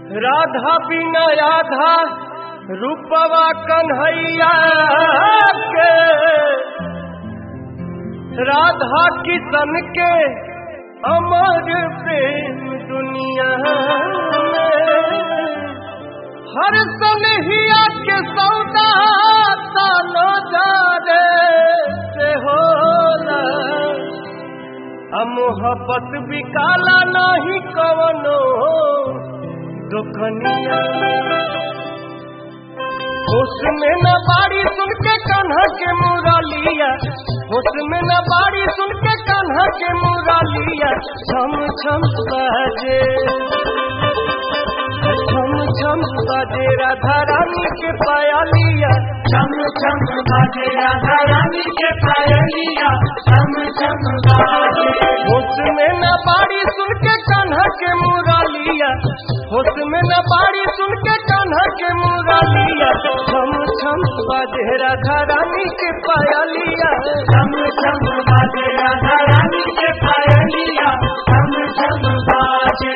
राधा बिना राधा रूपवा कन्हैया के राधा किशन के अमर प्रेम दुनिया में हर सनहिया के सौदा तानो जाने से होला आ मोहब्बत भी काला नहीं कवनो दुखनिया उसमें न बाड़ी सुन के कान्हा के मुरलिया उसमें न बाड़ी सुन के कान्हा के मुरलिया छम छम बजे छम छम बजे राधा रानी के पायलिया चम चम बाजे राधा रानी के पायलिया चम चम बाजे उसमें न बाड़ी सुन के कान्हा के मुरलिया उसमें न बाड़ी सुन के कान्हा के मुरलिया छम छम बजे राधा रानी के पायलिया चम चम बाजे राधा रानी के पायलिया चम चम बाजे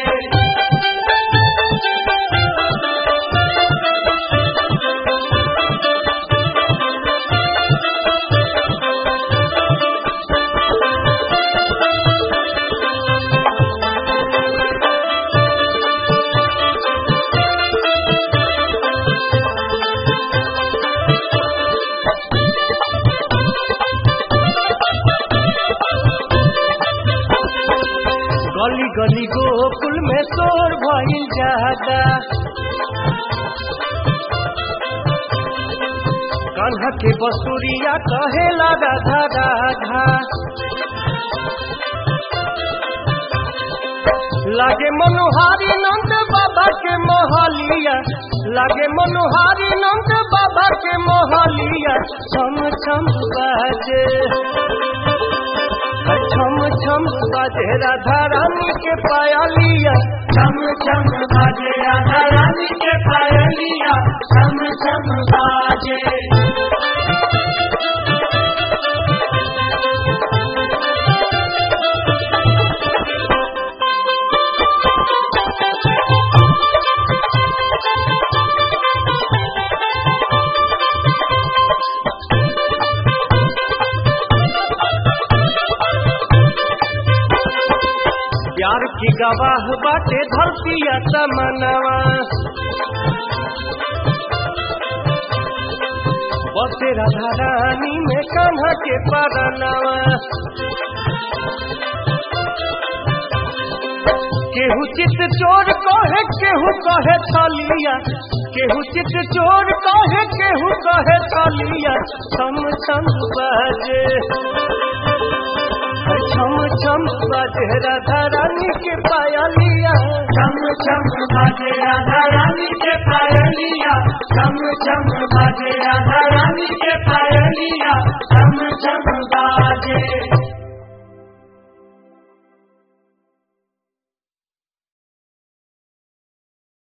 गली गली गोकुल में शोर भइल जादा कान्हा के बसुरिया कहेला राधा राधा लागे मनोहारी नंद बाबा के मोहलिया लागे मनोहारी नंद बाबा के मोहलिया छम छम बाजे छम छम बाजे राधा रानी के पायलिया चम चम बाजे राधा रानी के पायलिया चम चम बाजे प्यार की गवाह बाटे धरतिया तमनवा बसे राधा रानी में कान्हा के परनवा केहू चित चोर कहे केहू कहे छलिया केहू चित चोर कहे केहू कहे छलिया छम छम बजे छम छम बजे राधा रानी के पायलिया चम चम बाजे राधा रानी के पायलिया चम चम बाजे राधा रानी के पायलिया